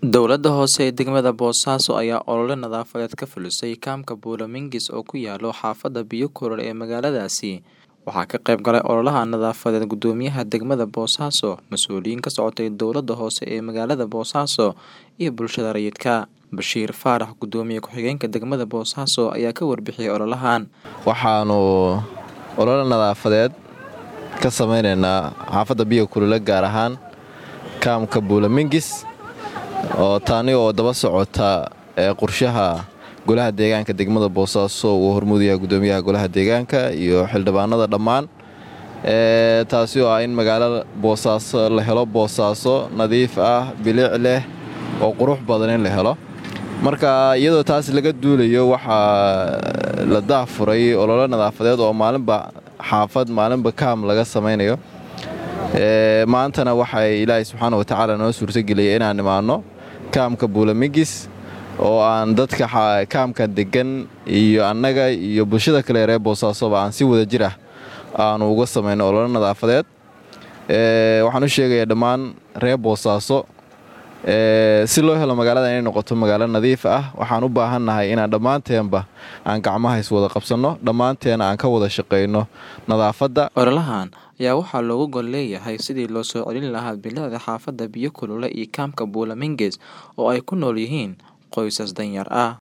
Dowladda hoose ee degmada Boosaaso ayaa olole nadaafadeed ka fulisay kaamka Buulo-Mingis oo ku yaalo xaafadda Biyo-Kulul ee magaaladaasi. Waxaa ka qayb galay ololaha nadaafadeed guddoomiyaha degmada Boosaaso, mas'uuliyiin ka socotay dowladda hoose ee magaalada Boosaaso, iyo bulshada rayidka. Bashiir Faarax, guddoomiye ku-xigeenka degmada Boosaaso, ayaa ka warbixiyay ololahan. waxaanu olole nadaafadeed ka sameyneynaa xaafadda Biyo-Kulul gaar ahaan kaamka Buulo-Mingis oo taani oo daba socota ee qorshaha golaha deegaanka degmada Boosaaso uu hormuudaya guddoomiyaha golaha deegaanka iyo xildhibaanada dhammaan ee taasi oo ah in magaalo Boosaaso la helo Boosaaso nadiif ah bilic leh oo qurux badan in la helo marka iyadoo taas laga duulayo waxaa la daafuray olole nadaafadeed oo maalinba xaafad maalinba kaam laga sameynayo ee maantana waxay ilaahay subxaana wa tacaala noo suurtageliyay inaan imaanno kaamka Buulo-Mingis oo aan dadka kaamka degan iyo annaga iyo bulshada kale reer Boosaasoba aan si wada jir ah aanu uga sameyno olole nadaafadeed ee waxaan u sheegayaa dhammaan reer Boosaaso ee si loo helo magaalada inay noqoto magaalo nadiif ah waxaan u baahannahay inaan dhammaanteenba aan gacmaha is wada qabsanno dhammaanteena aan ka wada shaqayno nadaafadda Ololahan ayaa waxaa looga gol leeyahay sidii loo soo celin lahaa bilicda xaafadda Biyo-Kulul iyo kaamka Buulo-Mingis oo ay ku nool yihiin qoysas danyar ah.